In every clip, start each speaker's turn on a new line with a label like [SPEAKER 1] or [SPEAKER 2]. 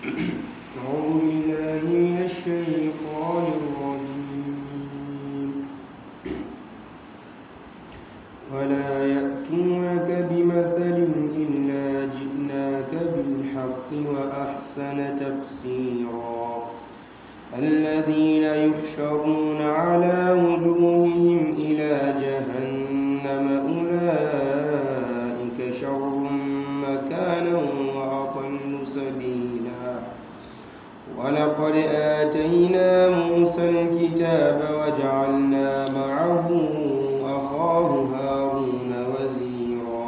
[SPEAKER 1] أعوذ بالله من الشيطان الرجيم ولا يأتونك بمثل إلا جئناك بالحق وأحسن تفسيرا الذين يحشرون على وجوههم إلى جهنم أولئك شر مكانا وأضل سبيلا ولقد آتينا موسى الكتاب وجعلنا معه أخاه هارون وزيرا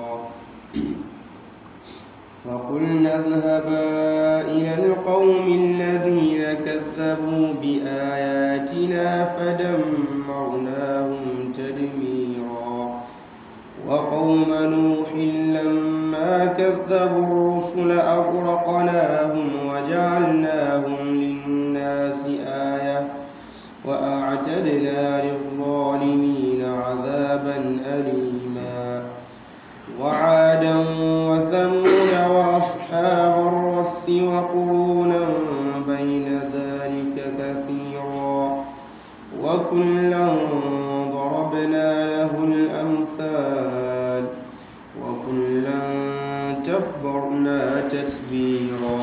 [SPEAKER 1] فقلنا اذهبا إلى القوم الذين كذبوا بآياتنا فدمرناهم تدميرا وقوم نوح لما كذبوا الرسل أغرقناهم وجعلناهم للناس آية وأعتدنا للظالمين عذابا أليما وعادا وثمود وأصحاب الرس وقرونا بين ذلك كثيرا وكلا ضربنا له الأمثال وكلا تبرنا تتبيرا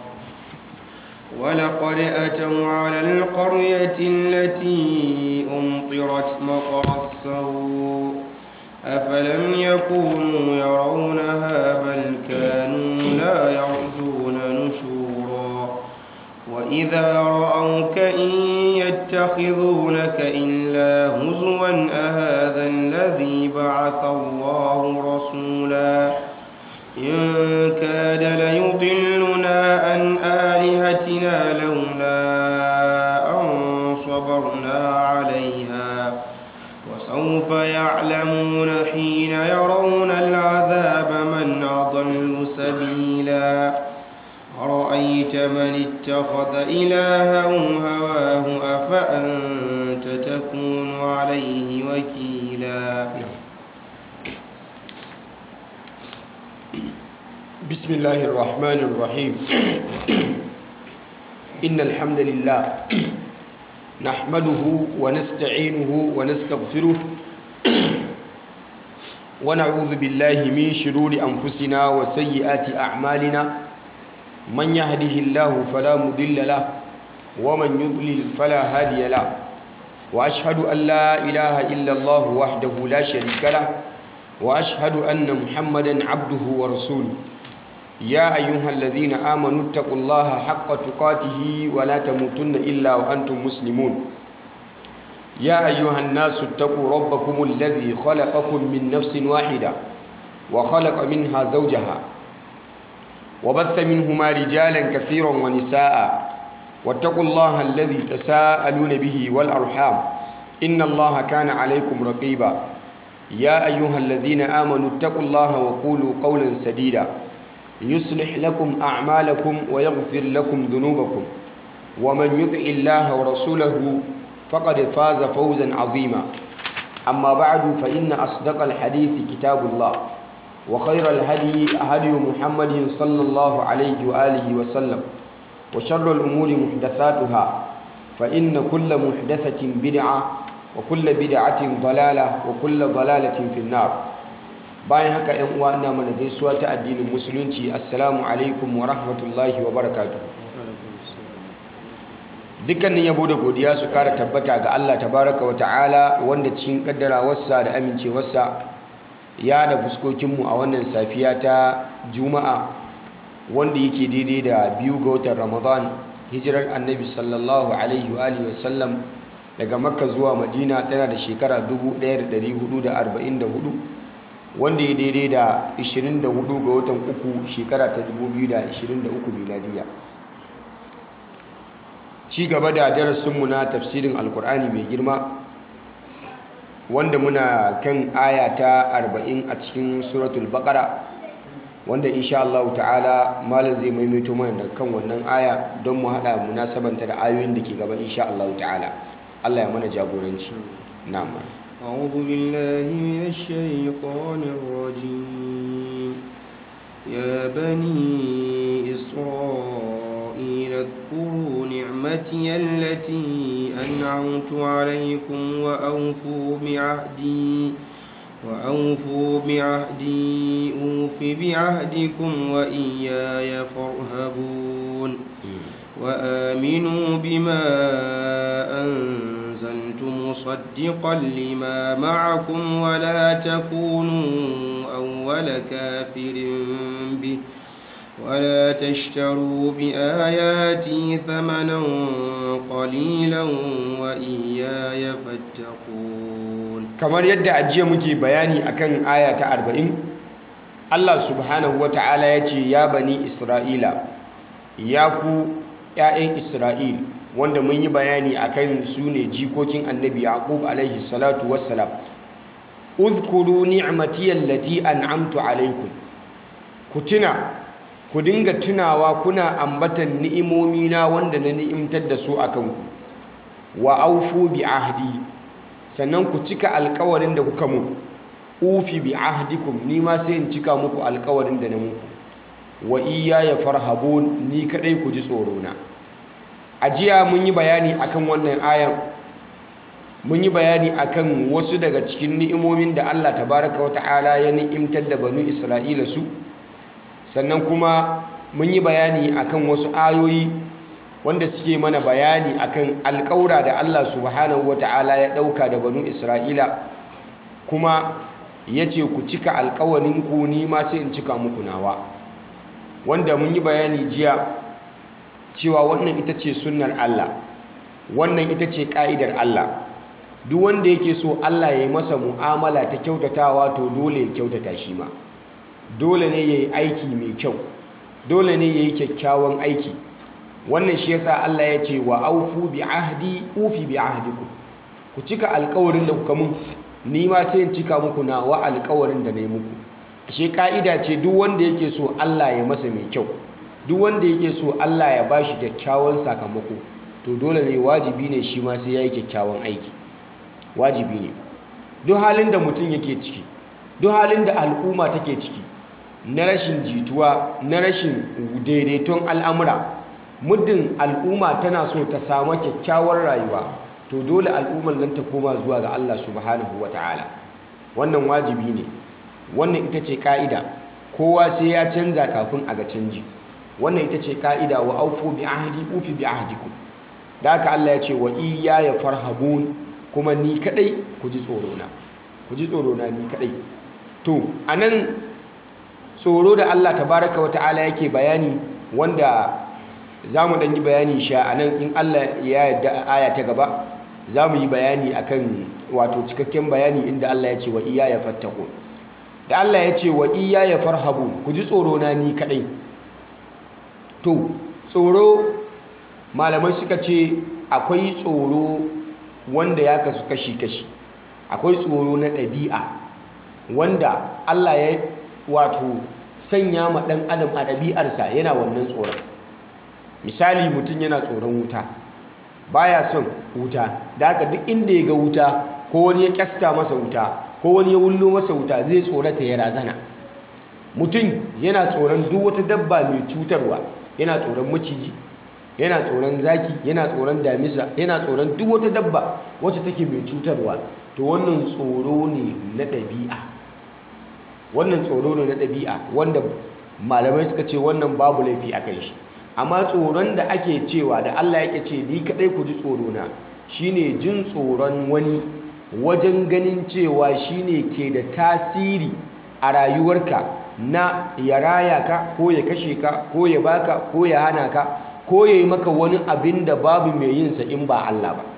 [SPEAKER 1] ولقد أتوا على القرية التي أمطرت مطر السوء أفلم يكونوا يرونها بل كانوا لا يرجون نشورا وإذا رأوك إن يتخذونك إلا هزوا أهذا الذي بعث الله رسولا إن كاد ليضلنا عن آلهتنا لولا أن صبرنا عليها وسوف يعلمون حين يرون العذاب من أضل سبيلا أرأيت من اتخذ إلهه هواه أفأنت تكون عليه وكيلا
[SPEAKER 2] بسم الله الرحمن الرحيم إن الحمد لله نحمده ونستعينه ونستغفره ونعوذ بالله من شرور أنفسنا وسيئات أعمالنا من يهده الله فلا مضل له ومن يضلل فلا هادي له وأشهد أن لا إله إلا الله وحده لا شريك له وأشهد أن محمدا عبده ورسوله يا أيها الذين آمنوا اتقوا الله حق تقاته ولا تموتن إلا وأنتم مسلمون يا أيها الناس اتقوا ربكم الذي خلقكم من نفس واحدة وخلق منها زوجها وبث منهما رجالا كثيرا ونساء واتقوا الله الذي تساءلون به والأرحام إن الله كان عليكم رقيبا يا أيها الذين آمنوا اتقوا الله وقولوا قولا سديدا يصلح لكم أعمالكم ويغفر لكم ذنوبكم ومن يطع الله ورسوله فقد فاز فوزا عظيما أما بعد فإن أصدق الحديث كتاب الله وخير الهدي هدي محمد صلى الله عليه وآله وسلم وشر الأمور محدثاتها فإن كل محدثة بدعة وكل بدعة ضلالة وكل ضلالة في النار bayan haka ‘yan uwa ina mana gaisuwa ta addinin musulunci assalamu alaikum wa rahmatullahi wa barakatu dukkanin yabo da godiya su kara tabbata ga Allah tabaraka wa ta'ala wanda cikin kaddarawarsa da amincewarsa ya da fuskokinmu a wannan safiya ta juma'a wanda yake daidai da biyu ga watan ramadan hijirar annabi sallallahu alaihi wa alihi wasallam daga makka zuwa madina tana da shekara 1444 wanda ya daidai da 24 ga watan uku shekara ta 2023 miladiya ci gaba da darasinmu na tafsirin alkur'ani mai girma wanda muna kan aya ta 40 a cikin suratul baqara wanda insha Allah ta'ala malam zai maimaito mana da kan wannan aya don mu hada munasabanta da ayoyin da ke gaba insha Allah ta'ala Allah ya mana jagoranci na'am
[SPEAKER 1] أعوذ بالله من الشيطان الرجيم يا بني إسرائيل واذكروا نعمتي التي أنعمت عليكم وأوفوا بعهدي وأوفوا بعهدي أوف بعهدكم وإياي فارهبون وآمنوا بما أنزلت مصدقا لما معكم ولا تكونوا أول كافر به ولا تشتروا بآياتي ثمنا قليلا وإياي فاتقون
[SPEAKER 2] kamar yadda ajiya muke bayani akan aya ta 40 Allah subhanahu wata'ala ya ce ya bani Isra'ila ya ku ‘ya'yan Isra'il wanda mun yi bayani akan su ne jikokin annabi Yaqub alaihi salatu wassalam uzkuru ni'mati allati an'amtu alaikum ku tuna ku dinga tunawa kuna ambatan ni'imomina wanda na ni'imtar da su akan ku wa aufu bi ahdi sannan ku cika alkawarin da kuka mu ufi bi ahdikum ni ma sai in cika muku alkawarin da na muku wa ya farhabun ni kadai ku ji tsoro na a jiya mun yi bayani akan wannan ayan mun yi bayani akan wasu daga cikin ni'imomin da Allah tabaraka wa ta'ala ya ni'imtar da banu Isra'ila su sannan kuma mun yi bayani akan wasu ayoyi wanda suke mana bayani akan alƙaura da Allah subhanahu wata'ala ya ɗauka da banu Isra'ila kuma ya ce ku cika alƙawarin ku ni ma sai in cika muku nawa wanda mun yi bayani jiya cewa wannan ita ce sunnar Allah wannan ita ce ƙa'idar Allah duk wanda yake so Allah ya yi masa mu'amala ta kyautatawa to dole ya kyautata shi ma dole ne ya yi aiki mai kyau dole ne ya yi kyakkyawan aiki wannan shi yasa Allah ya ce wa aufu bi ahdi ufi bi ahdikum ku cika alƙawarin da kuka mun ni ma sai in cika muku na wa alƙawarin da nayi muku ashe ka'ida ce duk wanda yake so Allah ya masa mai kyau duk wanda yake so Allah ya bashi kyakkyawan sakamako to dole ne wajibi ne shi ma sai yayi kyakkyawan aiki wajibi ne duk halin da mutum yake ciki duk halin da al'umma take ciki na rashin jituwa na rashin daidaiton al'amura muddin al'umma tana so ta samu kyakkyawar rayuwa to dole al'ummar nan ta koma zuwa ga Allah subhanahu ta'ala. wannan wajibi ne wannan ita ce ka'ida kowa sai ya canza kafin a ga canji wannan ita ce ka'ida wa aufu bi ahdi ufi bi ahdikum da haka Allah ya ce wa iyaya farhabun kuma ni kadai ku ji tsoro na ku ji tsoro na ni kadai to anan tsoro da Allah tabaraka wa ta'ala yake bayani wanda za mu ɗan yi bayani sha a nan in Allah ya yadda aya ta gaba za mu yi bayani akan wato cikakken bayani inda Allah ya ce wa iya ya fattako da Allah ya ce wa iya ya farhabu ku ji tsoro na ni kaɗai to tsoro malamai suka ce akwai tsoro wanda ya kasu kashi-kashi akwai tsoro na ɗabi'a wanda Allah ya wato sanya ma ɗan adam a ɗabi'arsa yana wannan tsoron misali mutum yana tsoron wuta baya son wuta da haka duk inda ya ga wuta ko wani ya kyasta masa wuta ko wani ya wullo masa wuta zai tsorata ya razana mutum yana tsoron duk wata dabba mai cutarwa yana tsoron maciji yana tsoron zaki yana tsoron damisa yana tsoron duk wata dabba wacce take mai cutarwa to wannan tsoro ne na ɗabi'a wannan tsoro ne na ɗabi'a wanda malamai suka ce wannan babu laifi a kan shi amma tsoron da ake cewa da Allah yake ce ni kadai ku ji tsoro na shine jin tsoron wani wajen ganin cewa shine ke da tasiri a rayuwarka na ya raya ka ko ya kashe ka ko ya baka ko ya hana ka ko ya yi maka wani abin da babu mai yinsa in ba Allah ba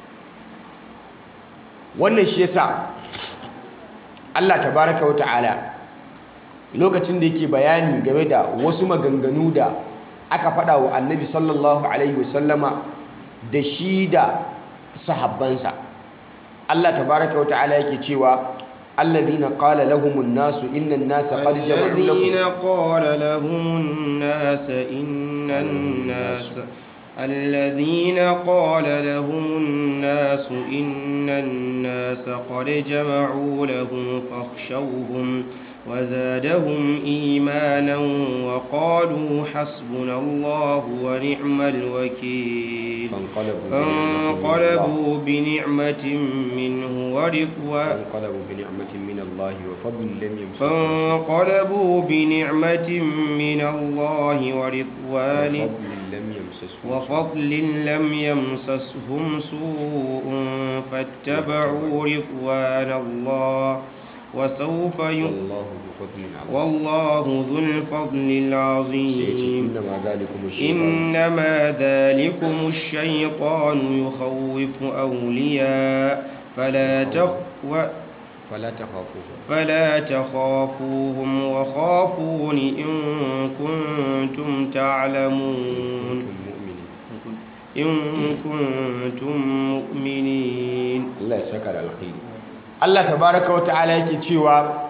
[SPEAKER 2] wannan shi yasa Allah tabaraka wa ta'ala lokacin da yake bayani game da wasu maganganu da aka faɗa wa annabi sallallahu alaihi wasallama da shi da sahabbansa Allah tabaraka wa ta'ala yake cewa alladhina qala lahumun nasu innan nasa qad jama'u
[SPEAKER 1] الذين
[SPEAKER 2] lakum
[SPEAKER 1] قال لهم الناس إن الناس الذين قال لهم الناس إن الناس قد جمعوا لهم فاخشوهم وزادهم إيمانا وقالوا حسبنا الله ونعم الوكيل فانقلبوا بنعمة منه ورضوان
[SPEAKER 2] فانقلبوا بنعمة من الله وفضل لم يمسسهم
[SPEAKER 1] فانقلبوا بنعمة من الله ورضوان
[SPEAKER 2] وفضل لم يمسسهم
[SPEAKER 1] وفضل لم يمسسهم سوء فاتبعوا رضوان الله وسوف ي...
[SPEAKER 2] والله ذو فضل عظيم
[SPEAKER 1] والله ذو الفضل
[SPEAKER 2] سيأتي
[SPEAKER 1] العظيم
[SPEAKER 2] إنما ذلكم الشيطان
[SPEAKER 1] إنما ذلكم الشيطان يخوف أولياء فلا تخ... و...
[SPEAKER 2] فلا تخافوه
[SPEAKER 1] فلا تخافوهم وخافون إن كنتم تعلمون
[SPEAKER 2] كنتم مؤمنين
[SPEAKER 1] إن كنتم مؤمنين
[SPEAKER 2] Allah ya saka da alkhairi Allah tabaraka wa ta'ala yake cewa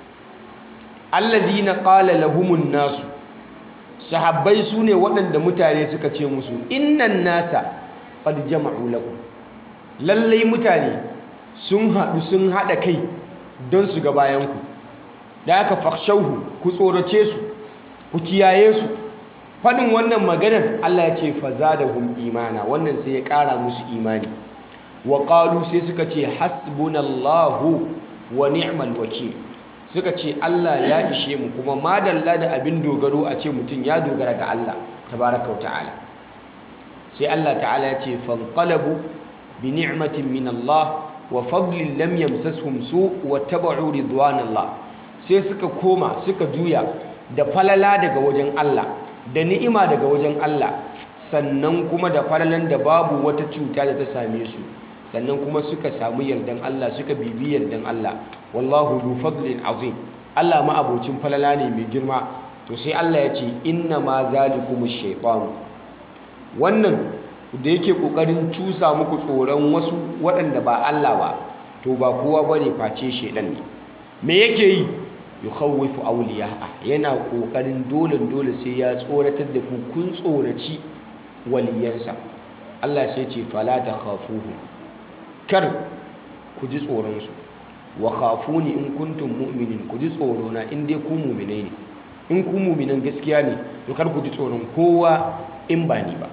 [SPEAKER 2] alladhina qala lahumun nasu sahabbai sune waɗanda mutane suka ce musu innan nasa qad jama'u lakum lallai mutane sun haɗu sun haɗa kai don su ga bayan ku da aka fakhshawhu ku tsorace su ku kiyaye su faɗin wannan maganar Allah ya ce fazadahum imana wannan sai ya ƙara musu imani wa qalu sai suka ce hasbunallahu wa ni'mal wakil suka ce Allah ya ishe mu kuma madalla da abin dogaro a ce mutum ya dogara ga Allah tabaraka wa ta'ala sai Allah ta'ala ya ce fanqalabu bi ni'matin min Allah wa fadlin lam yamsashum su wa tabu'u ridwanallah sai suka koma suka juya da falala daga wajen Allah da ni'ima daga wajen Allah sannan kuma da falalan da babu wata cuta da ta same su sannan kuma suka samu yardan Allah suka bibi yardan Allah wallahu du fadlin azim Allah ma abocin falala ne mai girma to sai Allah ya ce inna ma zalikumu shaytan wannan da yake kokarin cusa muku tsoron wasu waɗanda ba Allah ba to ba kowa bane face shedan ne me yake yi yukhawwifu awliya'a yana kokarin dole dole sai ya tsoratar da ku kun tsoraci waliyansa Allah sai ce fala takhafuhu kar ku ji tsoron su wa khafuni in kuntum mu'minin ku ji tsoro na in dai ku mu'minai ne in ku mu'minan gaskiya ne to kar ku ji tsoron kowa in ba ni ba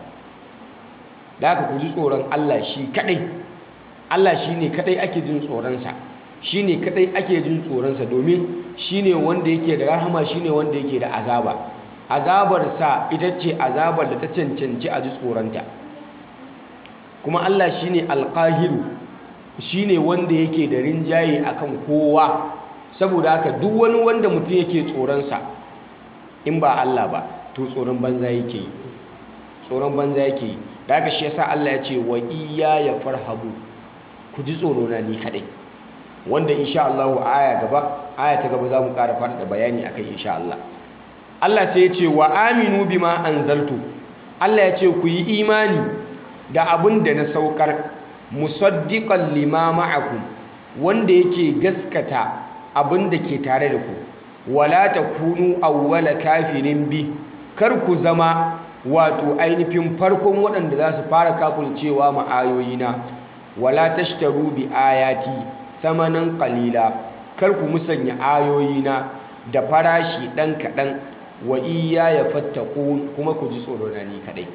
[SPEAKER 2] da haka ku ji tsoron Allah shi kadai Allah shine kadai ake jin tsoron sa shine kadai ake jin tsoron sa domin shine wanda yake da rahama shine wanda yake da azaba azabar sa ita ce azabar da ta cancanci a ji tsoronta kuma Allah shine alqahiru shine wanda yake da rinjaye akan kowa saboda haka duk wani wanda mutum yake tsoronsa in ba Allah ba to tsoron banza yake yi tsoron banza yake yi da haka shi yasa Allah ya ce wa ya farhabu ku ji tsoro na ni kadai wanda insha Allah aya gaba aya ta gaba za mu ƙara faɗaɗa bayani akai insha Allah Allah sai ya ce wa aminu bima anzaltu Allah ya ce ku yi imani da abin da na saukar musaddiqan lima ma'akum wanda yake gaskata abin da ke tare da ku wala takunu awwala kafirin bi kar ku zama wato ainihin farkon waɗanda za su fara kafircewa ma ayoyina wala tashtaru bi ayati thamanan qalila kar ku musanya ayoyina da farashi ɗan kaɗan wa iyaya fattaqun kuma ku ji tsoro na ni kaɗai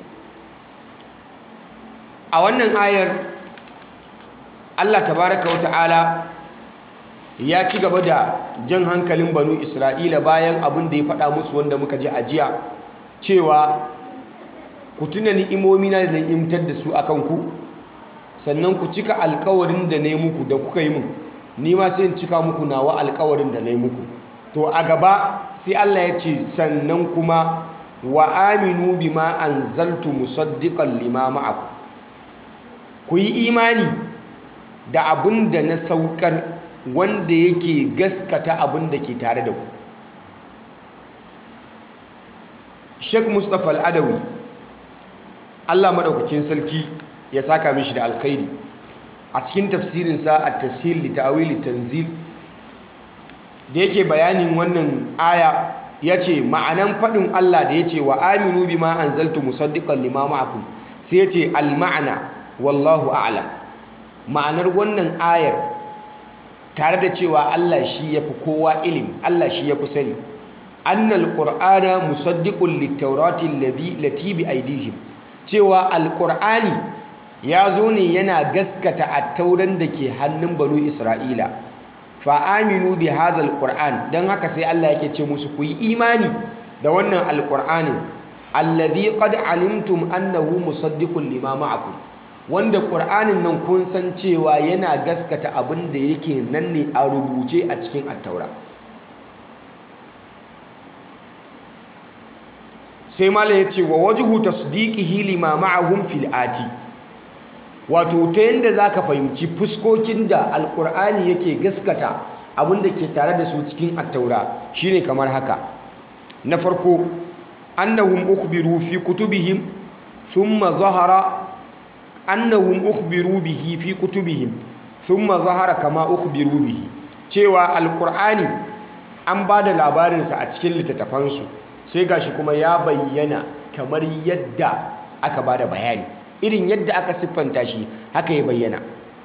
[SPEAKER 2] a wannan ayar Allah tabaraka wata'ala ya ci gaba da jan hankalin banu Isra'ila bayan abin da ya faɗa musu wanda muka ji a jiya cewa ku tuna ni'imomi na da ni'imtar da su akan ku sannan ku cika alkawarin da na yi muku da kuka yi mun ni ma sai in cika muku nawa alkawarin da na yi muku to a gaba sai Allah ya ce sannan kuma wa aminu bima anzaltu musaddiqan lima ma'akum ku yi imani da abin da na saukar wanda yake gaskata abin da ke tare da ku Sheikh Mustapha Al-Adawi Allah madaukakin sarki ya saka mishi da alkhairi a cikin tafsirinsa a tashil li ta'wil tanzil da yake bayanin wannan aya yace ma'anan fadin Allah da yace wa aminu bima anzaltu musaddiqan lima ma'akum sai yace al ma'ana wallahu a'lam ma'anar wannan ayar tare da cewa Allah shi yafi kowa ilimi Allah shi yafi sani annal qur'ana musaddiqun lit-taurati allati bi aydihim cewa alqur'ani ya zo ne yana gaskata at-tauran da ke hannun banu isra'ila fa aminu bi hadha alqur'an dan haka sai Allah yake ce musu ku yi imani da wannan alqur'anin alladhi qad alimtum annahu musaddiqun lima ma'akum wanda qur'anin nan kun san cewa yana gaskata abin da yake nan ne a rubuce a cikin at-taura sai mala yace wa wajhu tasdiqihi lima ma'ahum fil ati wato ta yanda zaka fahimci fuskokin da alqur'ani yake gaskata abin da ke tare da su cikin at-taura shine kamar haka na farko annahum ukhbiru fi kutubihim thumma zahara annahum ukhbiru bihi fi kutubihim thumma zahara kama ukhbiru bihi cewa alqur'ani an bada labarin sa a cikin littattafansu sai gashi kuma ya bayyana kamar yadda aka bada bayani irin yadda aka siffanta shi haka ya bayyana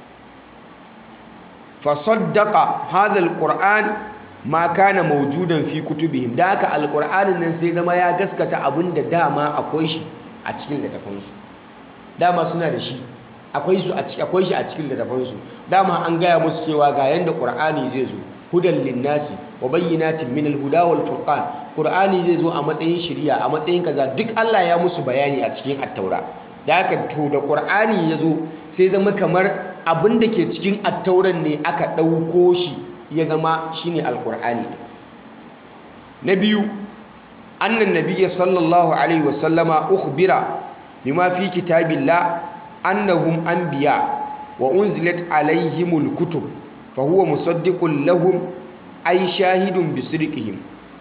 [SPEAKER 2] fa saddaqa hadha alqur'an ma kana mawjudan fi kutubihim da haka alqur'anin nan sai zama ya gaskata abinda dama akwai shi a cikin littafansu dama suna da shi akwai su akwai shi a cikin littafansu dama an gaya musu cewa ga yanda qur'ani zai zo hudan linnasi wa bayyinatin min alhuda wal furqan qur'ani zai zo a matsayin shari'a a matsayin kaza duk Allah ya musu bayani a cikin at-taura da haka to da qur'ani ya zo sai zama kamar abin da ke cikin at-tauran ne aka ɗauko shi ya zama shine alqur'ani na biyu annan nabiyyi sallallahu alaihi wasallama ukhbira bima fi kitabillah annahum anbiya wa unzilat alaihimul kutub fa huwa musaddiqun lahum ay shahidun bi sidqihim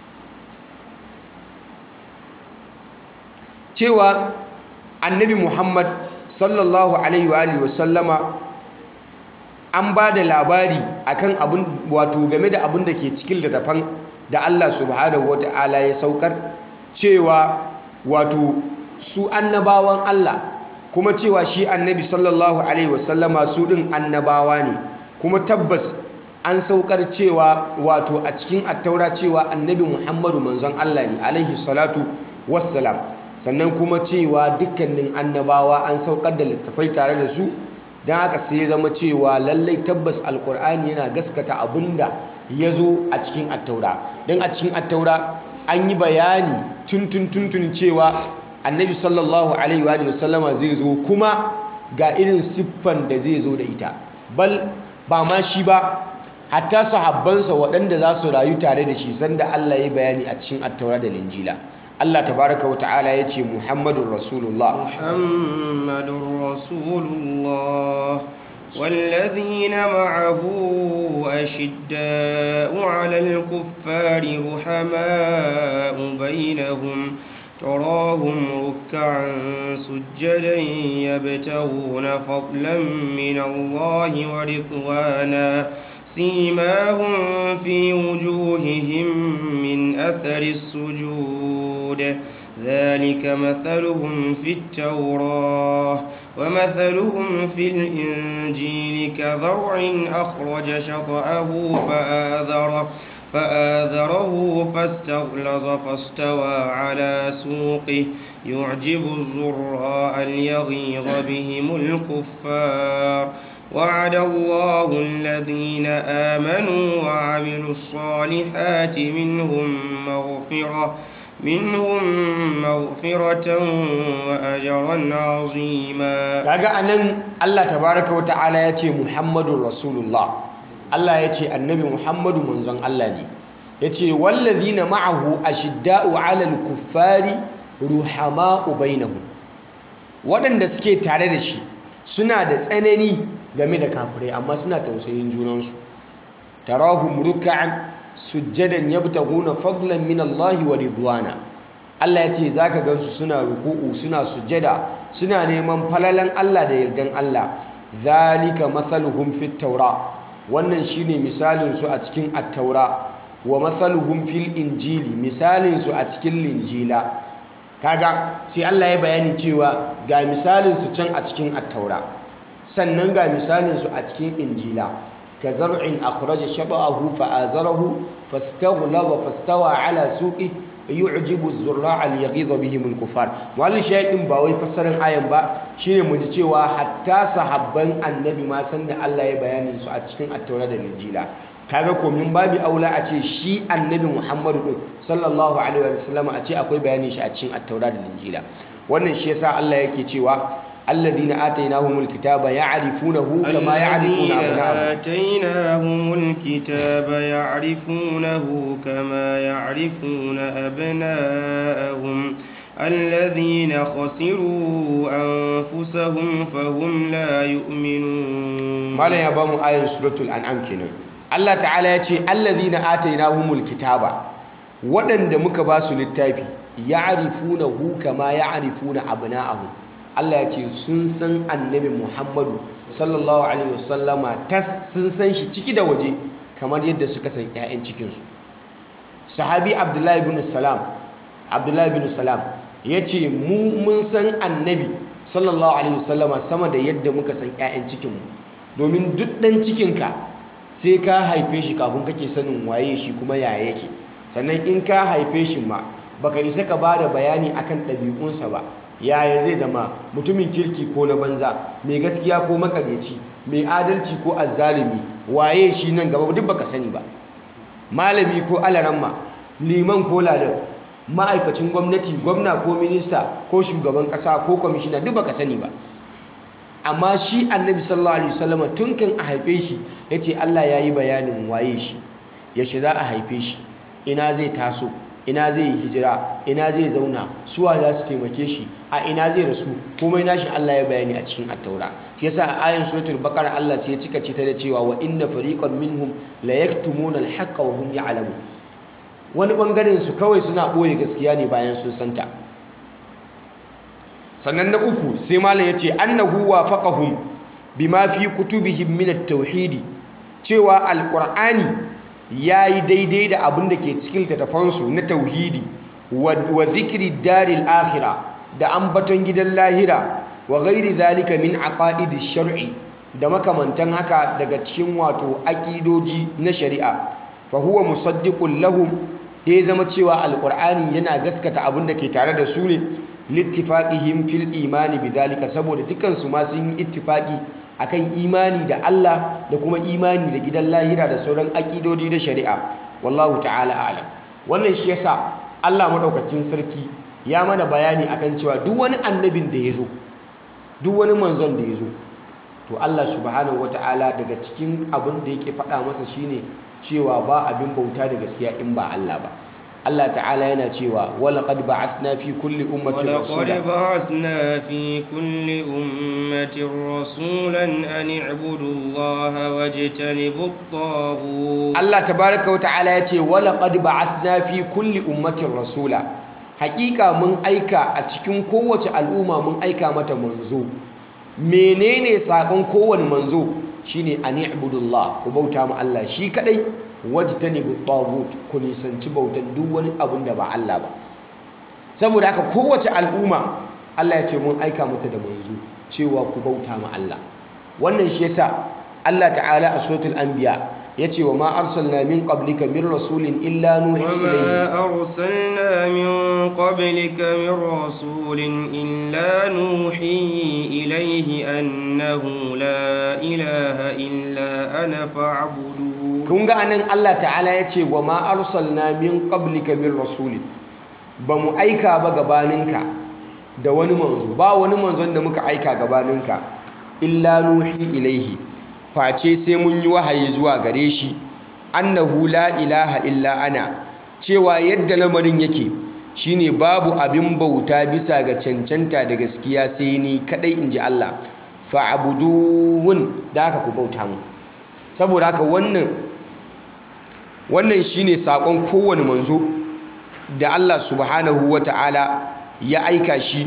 [SPEAKER 2] cewa annabi muhammad sallallahu alaihi wa alihi wasallama an ba da labari akan abin wato game da abin da ke cikin littafan da Allah subhanahu wata'ala ya saukar cewa wato su annabawan Allah kuma cewa shi annabi sallallahu alaihi wasallama su din annabawa ne kuma tabbas an saukar cewa wato a cikin attaura cewa annabi Muhammadu manzon Allah ne alaihi salatu wassalam sannan kuma cewa dukkanin annabawa an saukar da littafai tare da su don haka sai ya zama cewa lallai tabbas alkur'ani yana gaskata abinda ya zo a cikin attaura don a cikin attaura an yi bayani tuntun tuntun cewa annabi sallallahu alaihi wa sallama zai zo kuma ga irin siffan da zai zo da ita bal ba ma shi ba hatta sahabbansa waɗanda za su rayu tare da shi sanda Allah ya bayani a cikin attaura da linjila Allah tabaraka wa ta'ala ya ce Muhammadun Rasulullah
[SPEAKER 1] Muhammadun Rasulullah والذين معه أشداء على الكفار رحماء بينهم تراهم ركعا سجدا يبتغون فضلا من الله ورضوانا سيماهم في وجوههم من أثر السجود ذلك مثلهم في التوراة ومثلهم في الإنجيل كذرع أخرج شطأه فآذره فآذره فاستغلظ فاستوى على سوقه يعجب الزراء ليغيظ بهم الكفار وعد الله الذين آمنوا وعملوا الصالحات منهم مغفرة منهم مغفرة وأجرا عظيما
[SPEAKER 2] kaga anan Allah tabaraka wata'ala ya ce Muhammadun Rasulullah Allah ya ce annabi Muhammadu manzon Allah ne ya ce wallazina ma'ahu ashidda'u 'alal kuffari ruhama'u bainahum waɗanda suke tare da shi suna da tsanani game da kafirai amma suna tausayin junansu tarahum ruk'an sujjadan yabtaguna fadlan min Allah wa ridwana Allah ya ce zaka gansu suna ruku'u suna sujjada suna neman falalan Allah da yardan Allah zalika mathaluhum fit taura wannan shine misalin su a cikin at-taura wa mathaluhum fil injili misalin su a cikin linjila kaga sai Allah ya bayani cewa ga misalin su can a cikin at-taura sannan ga misalin su a cikin injila كزرع أخرج شطأه فآزره فاستغلظ فاستوى على سوقه يعجب الزراع ليغيظ بهم الكفار wani shaidin ba wai fassarar ayan ba shine mu ji cewa hatta sahabban annabi ma san da Allah ya bayani su a cikin attaura da injila kaga ko min babi aula a ce shi annabi Muhammadu din sallallahu alaihi wasallam a ce akwai bayanin shi a cikin attaura da injila wannan shi yasa Allah yake cewa الذين آتيناهم الكتاب يعرفونه كما يعرفون أبناءهم
[SPEAKER 1] آتيناهم الكتاب يعرفونه كما يعرفون أبناءهم الذين خسروا أنفسهم فهم لا يؤمنون
[SPEAKER 2] ما لا يبام آية سورة الأنعام كنا الله تعالى يقول الذين آتيناهم الكتاب ودن دمك باسو للتابي يعرفونه كما يعرفون أبناءهم Allah ya ce sun san annabi Muhammadu sallallahu alaihi wasallama tas sun san shi ciki da waje kamar yadda suka san 'ya'yan cikinsu sahabi abdullahi bin salam abdullahi bin salam ya ce mu mun san annabi sallallahu alaihi wasallama sama da yadda muka san 'ya'yan cikinmu domin duk ɗan cikinka sai ka haife shi kafin kake sanin waye shi kuma yaya yake sannan in ka haife shi ma baka isa ka ba da bayani akan ɗabi'unsa ba yaya zai zama mutumin kirki ko na banza mai gaskiya ko makaryaci mai adalci ko azzalumi waye shi nan gaba duk baka sani ba malami ko alaramma liman ko ladan ma'aikacin gwamnati gwamna ko minista ko shugaban kasa ko kwamishina duk baka sani ba amma shi annabi sallallahu alaihi wasallam tun kan a haife shi yace Allah yayi bayanin waye shi yaushe za a haife shi ina zai taso ina zai yi hijira ina zai zauna suwa za su taimake shi a ina zai rasu komai nashi Allah ya bayani a cikin attaura shi yasa a ayin suratul baqara Allah sai ya cika ce ta da cewa wa inna fariqan minhum la yaktumuna al-haqqa wa hum ya'lamun wani bangaren su kawai suna boye gaskiya ne bayan sun santa sannan na uku sai malam yace annahu wafaqahum bima fi kutubihim min at-tauhid cewa alqur'ani ya yi daidai da abin da ke cikin littattafansu na tauhidi wa zikiri daril akhira da ambaton gidan lahira wa gairi zalika min aqaidi shar'i da makamantan haka daga cikin wato aƙidoji na shari'a fa huwa musaddiqun lahum ya zama cewa alqur'ani yana gaskata abin da ke tare da su ne littifaqihim fil imani bidhalika saboda dukan su ma sun yi ittifaqi akan imani da Allah da kuma imani da gidan lahira da sauran aƙidodi da shari'a wallahu ta'ala a'lam wannan shi yasa Allah madaukakin sarki ya mana bayani akan cewa duk wani annabin da ya zo duk wani manzon da ya zo to Allah subhanahu wata'ala daga cikin abin da yake faɗa masa shine cewa ba abin bauta da gaskiya in ba Allah ba Allah ta'ala yana cewa walaqad ba'athna fi kulli ummatin rasula
[SPEAKER 1] ولقد بعثنا في كل أمة رسولا أن اعبدوا الله واجتنبوا الطاغوت
[SPEAKER 2] Allah tabaraka wa ta'ala ya ce walaqad ba'athna fi kulli ummatin rasula hakika mun aika a cikin kowace al'umma mun aika mata manzo menene sakon kowane manzo shine an i'budullah ku bauta ma Allah shi kadai wajtanibu taghut ku nisanci bautan duk wani abun da ba Allah ba saboda haka kowace al'umma Allah ya ce mun aika mata da manzo cewa ku bauta ma Allah wannan shi yasa Allah ta'ala a suratul anbiya yace wa ma arsalna min qablika min rasulin illa nuhi ilayhi
[SPEAKER 1] وما أرسلنا من قبلك من رسول إلا نوحي إليه أنه لا إله إلا أنا فاعبدون
[SPEAKER 2] kun ga anan Allah ta'ala ya ce wa ma arsalna min qablika min rasulin ba mu aika ba gabaninka da wani manzo ba wani manzon da muka aika gabaninka illa nuhi ilaihi face sai mun yi wahayi zuwa gare shi annahu la ilaha illa ana cewa yadda lamarin yake shine babu abin bauta bisa ga cancanta da gaskiya sai ni kadai inji Allah fa'budun da haka ku bauta mu saboda haka wannan wannan shine sakon kowane manzo da Allah subhanahu wata'ala ya aika shi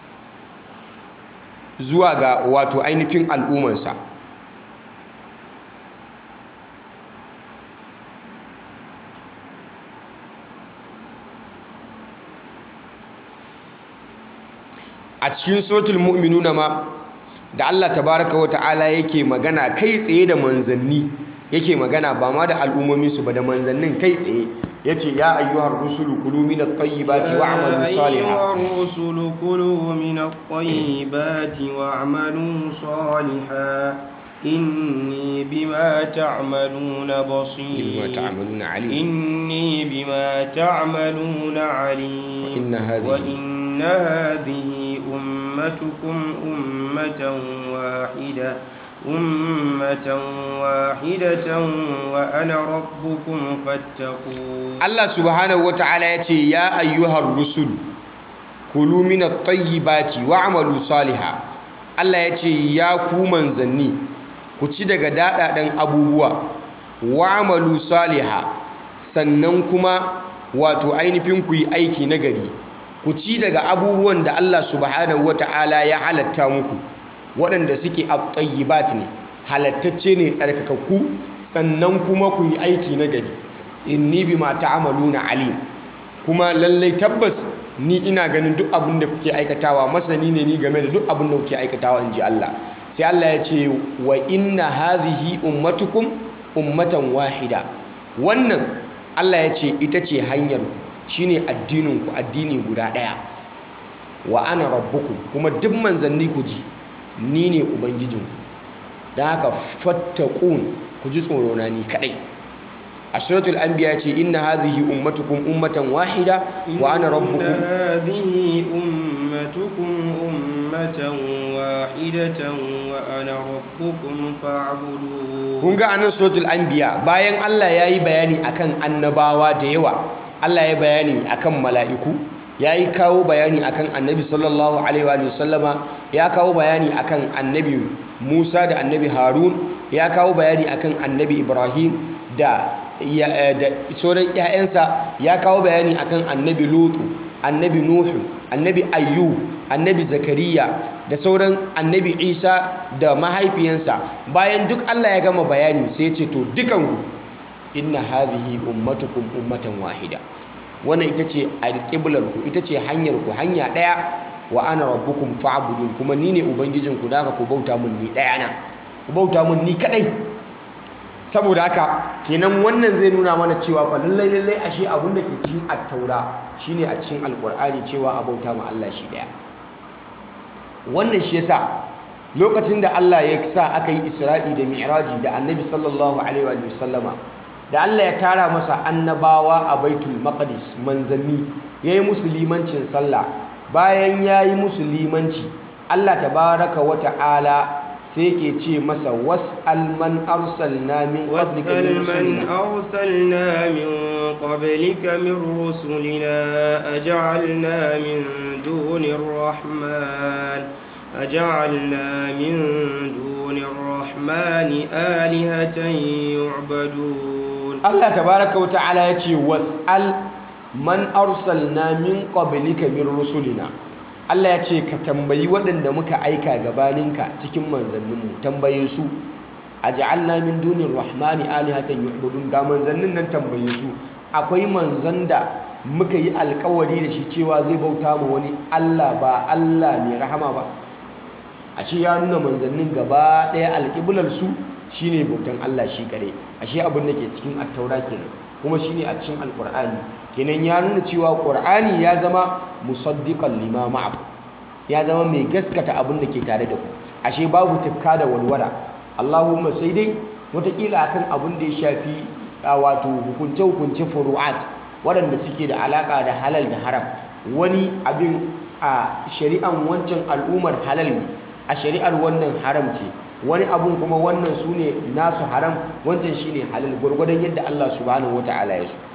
[SPEAKER 2] zuwa ga wato ainihin al'ummarsa a cikin suratul mu'minuna ma da Allah tabaraka wa ta'ala yake magana kai tsaye da manzanni yake magana ba ma da al'ummomin su ba da manzannin kai tsaye yace ya ayyuhar rusulu kulu min at-tayyibati wa'malu
[SPEAKER 1] يا
[SPEAKER 2] salihan
[SPEAKER 1] أيها الرسل كلوا من الطيبات واعملوا صالحا إني بما تعملون بصير
[SPEAKER 2] بما تعملون عليم
[SPEAKER 1] إني بما تعملون عليم
[SPEAKER 2] وإن هذه-
[SPEAKER 1] وإن هذه أمتكم أمة واحدة أمة واحدة وأنا ربكم فاتقون
[SPEAKER 2] Allah subhanahu wata'ala ya ce ya ayyuhar rusul kulu min at-tayyibati wa'malu salihan Allah ya ce ya ku manzanni ku ci daga dadadan abubuwa wa'malu salihan sannan kuma wato ainihin ku yi aiki nagari ku ci daga abubuwan da Allah subhanahu wata'ala ya halatta muku waɗanda suke at-tayyibat ne halattacce ne tsarkakakku sannan kuma ku yi aiki nagari inni bima ta'maluna alim kuma lallai tabbas ni ina ganin duk abin da kuke aikatawa masani ne ni game da duk abin da kuke aikatawa inji Allah sai Allah ya ce wa inna hadhihi ummatukum ummatan wahida wannan Allah ya ce ita ce hanyar ku shine addinin ku addini guda daya wa ana rabbukum kuma duk manzanni ku ji ni ne ubangijinku don haka fattakun ku ji tsorona ni kadai a suratul anbiya ce inna hadhihi ummatukum ummatan wahida wa ana
[SPEAKER 1] إن
[SPEAKER 2] rabbukum
[SPEAKER 1] هذه أمتكم أمة واحدة وأنا ربكم فاعبدون
[SPEAKER 2] kun ga anan suratul anbiya bayan Allah ya yi bayani akan annabawa da yawa Allah ya bayani akan mala'iku ya yi kawo bayani akan annabi sallallahu alaihi wa sallama ya kawo bayani akan annabi Musa da annabi Harun ya kawo bayani akan annabi Ibrahim da ya- eh, da sauran 'ya'yansa ya kawo bayani akan annabi Lutu annabi Nuhu annabi Ayyub annabi Zakariya da sauran annabi Isa da mahaifiyansa bayan duk Allah ya gama bayani sai ya ce to dukanku inna hadhihi ummatukum ummatan wahida wannan ita ce alƙiblar ku ita ce hanyar ku hanya ɗaya wa ana rabbukum fa'budun kuma ni ne ubangijinku da haka ku bauta mun ni ɗaya na ku bauta mun ni kadai saboda haka kenan wannan zai nuna mana cewa fa lallai lallai ashe abun da ke cikin attaura shine a cikin alqur'ani cewa a bauta ma Allah shi ɗaya wannan shi yasa lokacin da Allah ya sa aka yi Isra'i da Mi'raji da Annabi sallallahu alaihi wa sallama da Allah ya tara masa annabawa a Baitul Maqdis manzanni yayi musu limancin sallah bayan yayi musu limanci Allah tabaraka wa ta'ala sai yake ce masa was'al man arsalna min qablika min
[SPEAKER 1] واسأل من
[SPEAKER 2] rusulina
[SPEAKER 1] أرسلنا من قبلك من رسلنا أجعلنا من دون الرحمن أجعلنا من دون الرحمن آلهة يعبدون
[SPEAKER 2] Allah tabaraka wa ta'ala ya ce was'al man arsalna min qablika min rusulina Allah ya ce ka tambayi waɗanda muka aika gabaninka cikin manzanninmu tambaye su aj'alna min dunir rahmani alihatan yu'budun ga manzannin nan tambaye su akwai manzan da muka yi alkawari da shi cewa zai bauta ma wani Allah ba Allah mai rahama ba ashe ya nuna manzannin gaba ɗaya alƙiblar su shine bautan Allah shi kare ashe abin da ke cikin attaura kenan kuma shine a cikin alqur'ani kenan ya nuna cewa qur'ani ya zama musaddiqan lima ma'akum ya zama mai gaskata abin da ke tare da ku ashe babu tufka da walwala Allahumma sai dai wataƙila akan abin da ya shafi a wato hukunce hukunce furu'at waɗanda suke da alaƙa da halal da haram wani abin a shari'an wancan al'ummar halal ne a shari'ar wannan haram ce wani abun kuma wannan su ne nasu haram wancan shi ne halal gwargwadon yadda Allah subhanahu wa ta'ala ya so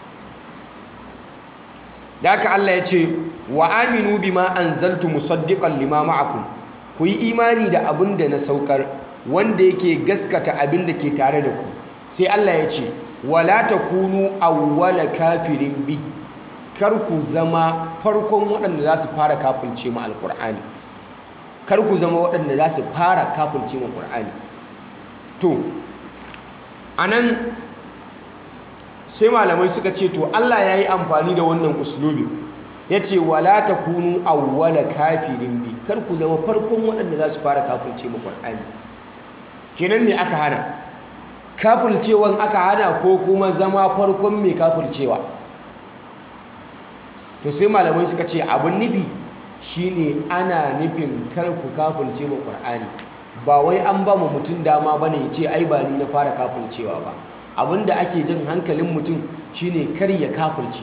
[SPEAKER 2] da haka Allah ya ce wa aminu bima anzaltu musaddiqan lima ma'akum ku yi imani da abin da na saukar wanda yake gaskata abin da ke tare da ku sai Allah ya ce wala takunu awwala kafirin bi kar ku zama farkon waɗanda za su fara kafirce mu alqur'ani kar ku zama waɗanda za su fara kafirce ma ƙur'ani to a nan sai malamai suka ce to allah ya yi amfani da wannan uslubi ya ce wala ta kunu awwala kafirin bi kar ku zama farkon waɗanda za su fara kafirce ma ƙur'ani kenan me aka hana kafircewan aka hana ko kuma zama farkon mai kafircewa to sai malamai suka ce abin nufi shine ana nufin kar ku kafirce ma Qur'ani ba wai an ba mu mutum dama bane ya ce ai ba ni na fara kafircewa ba abinda ake jin hankalin mutum shine kar ya kafirce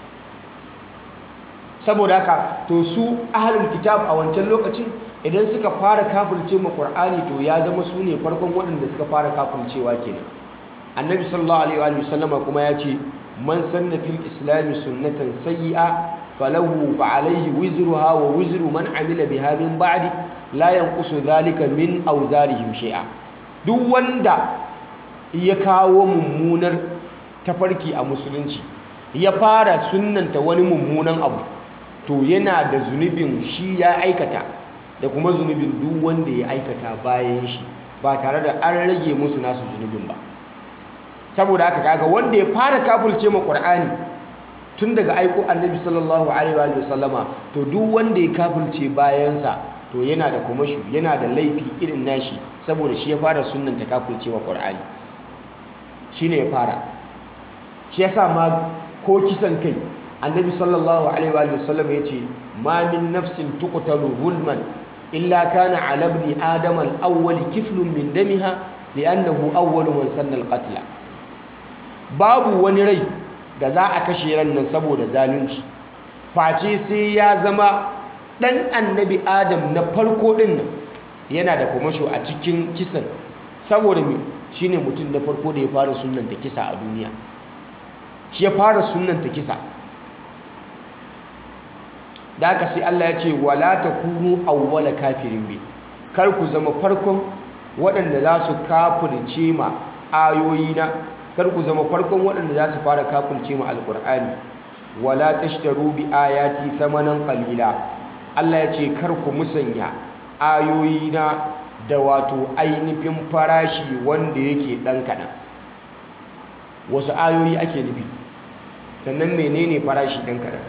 [SPEAKER 2] saboda haka to su ahlul kitab a wancan lokacin idan suka fara kafirce ma Qur'ani to ya zama su ne farkon waɗanda suka fara kafircewa kenan annabi sallallahu alaihi wa sallama kuma ya ce man sanna fil islami sunnatan sayyi'a falahu fa alaihi wizruha wa wizru man amila biha min ba'di la yanqusu dhalika min awzarihim shay'a duk wanda ya kawo mummunar tafarki a musulunci ya fara sunnanta wani mummunan abu to yana da zunubin shi ya aikata da kuma zunubin duk wanda ya aikata bayan shi ba tare da an rage musu nasu zunubin ba saboda haka kaga wanda ya fara kafulce ma Qur'ani tun daga aiko Annabi sallallahu alaihi wa sallama to duk wanda ya kafulce bayansa to yana da kumashu yana da laifi irin nashi saboda shi ya fara sunnanta kafulce wa Qur'ani shine ya fara shi yasa ma ko kisan kai Annabi sallallahu alaihi wa sallam yace ma min nafsin tuqtalu zulman illa kana ala ibni adam al-awwal kiflun min damiha li'annahu awwalu man sanna al-qatla babu wani rai da za a kashe ran nan saboda zalunci face sai ya zama dan annabi adam na farko din nan yana da kwamasho a cikin kisan saboda me shine mutum na farko da ya fara sunnanta kisa a duniya shi ya fara sunnanta kisa da aka sai Allah ya ce wala takunu awwala kafirin bi kar ku zama farkon waɗanda za su kafirce ma ayoyina kar ku zama farkon waɗanda za su fara kafirce mu alƙur'ani wala tashtaru bi ayati thamanan qalila Allah ya ce kar ku musanya ayoyina da wato ainihin farashi wanda yake ɗan kaɗan wasu ayoyi ake nufi sannan menene farashi ɗan kaɗan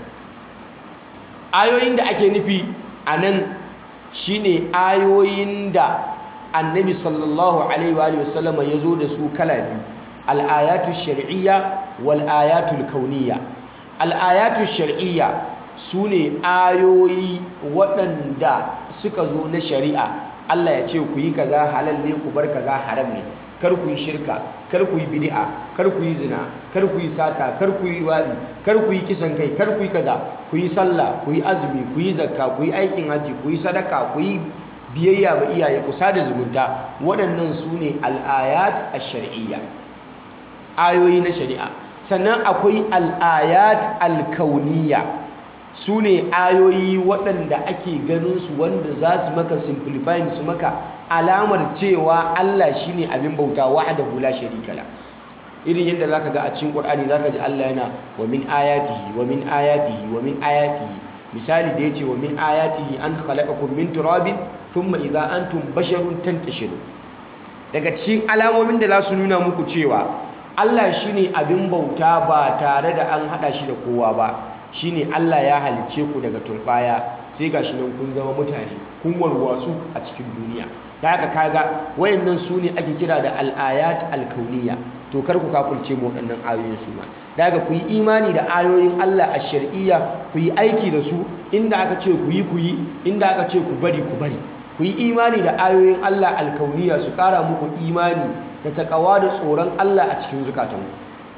[SPEAKER 2] ayoyin da ake nufi a nan shine ayoyin da annabi sallallahu alaihi wa sallama ya zo da su kala biyu al'ayatu shar'iyya wal ayatul kauniyya al'ayatu shar'iyya su ne ayoyi waɗanda suka zo na shari'a Allah ya ce ku yi kaza halal ne ku bar kaza haram ne kar ku yi shirka kar ku yi bid'a kar ku yi zina kar ku yi sata kar ku yi wadi kar ku yi kisan kai kar ku yi kaza ku yi sallah ku yi azumi ku yi zakka ku yi aikin haji ku yi sadaka ku yi biyayya ga iyaye ku sada zumunta waɗannan su ne al'ayat ash-shar'iyya ayoyi na shari'a sannan akwai al'ayat al-kauniyya su ne ayoyi waɗanda ake ganin su wanda za su maka simplifying su maka alamar cewa Allah shine abin bauta wahdahu la sharika la irin yadda zaka ga a cikin Qur'ani zaka ji Allah yana wa min ayatihi wa min ayatihi wa min ayatihi misali da yace wa min ayatihi an khalaqakum min turabin thumma idza antum basharun tantashirun daga cikin alamomin da za su nuna muku cewa Allah shine abin bauta ba tare da an hada shi da kowa ba shine Allah ya halice ku daga turbaya sai gashi nan kun zama mutane kun warwatsu a cikin duniya da haka kaga wayannan su ne ake kira da al-ayat al-kauniyya to kar ku kafirce mu waɗannan ayoyin su ma da haka ku yi imani da ayoyin Allah a shar'iyya ku yi aiki da su inda aka ce ku yi ku yi inda aka ce ku bari ku bari ku yi imani da ayoyin Allah al-kauniyya su ƙara muku imani da takawa da tsoron Allah a cikin zukatanku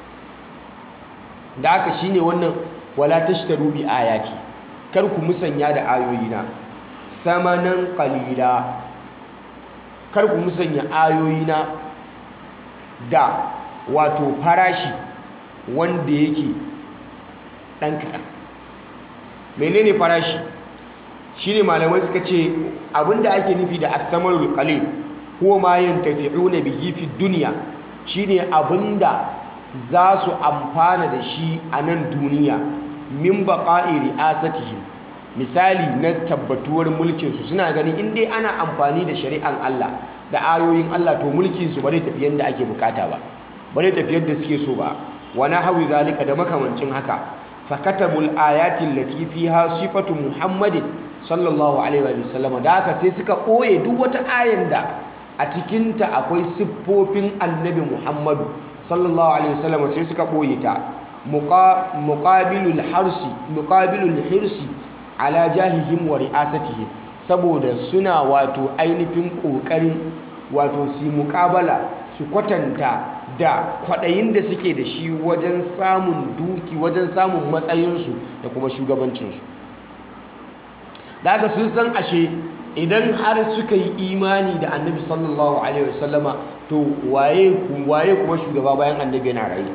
[SPEAKER 2] da haka shine wannan wala tashtaru bi ayati kar ku musanya da ayoyina samanan qalila kar ku musanya ayoyina da wato farashi wanda yake dan kaɗan menene farashi shine malamai suka ce abinda ake nufi da as-samarul qalil huwa ma yantafi'una bihi fi dunya shine abinda za su amfana da shi a nan duniya min baƙa'i ri'asatihim misali na tabbatuwar mulkinsu suna gani in dai ana amfani da shari'an Allah da ayoyin Allah to mulkinsu ba zai tafi yadda ake bukata ba ba zai tafi yadda suke so ba wa hawi zalika da makamancin haka fakatabul ayatin lati fiha sifatu muhammadin sallallahu alaihi wa sallam da haka sai suka ɓoye duk wata ayan da a cikinta akwai siffofin annabi muhammadu sallallahu alaihi wasallam sai suka ɓoye ta muqabilul harsi muqabilul hirsi ala jahihim wa ri'asatihim saboda suna wato ainihin ƙoƙarin wato su muƙabala su kwatanta da kwaɗayin da suke da shi wajen samun duki wajen samun matsayinsu da kuma shugabancinsu da haka sun san ashe idan har suka yi imani da annabi sallallahu alaihi wasallama to waye waye kuma shugaba bayan annabi yana raye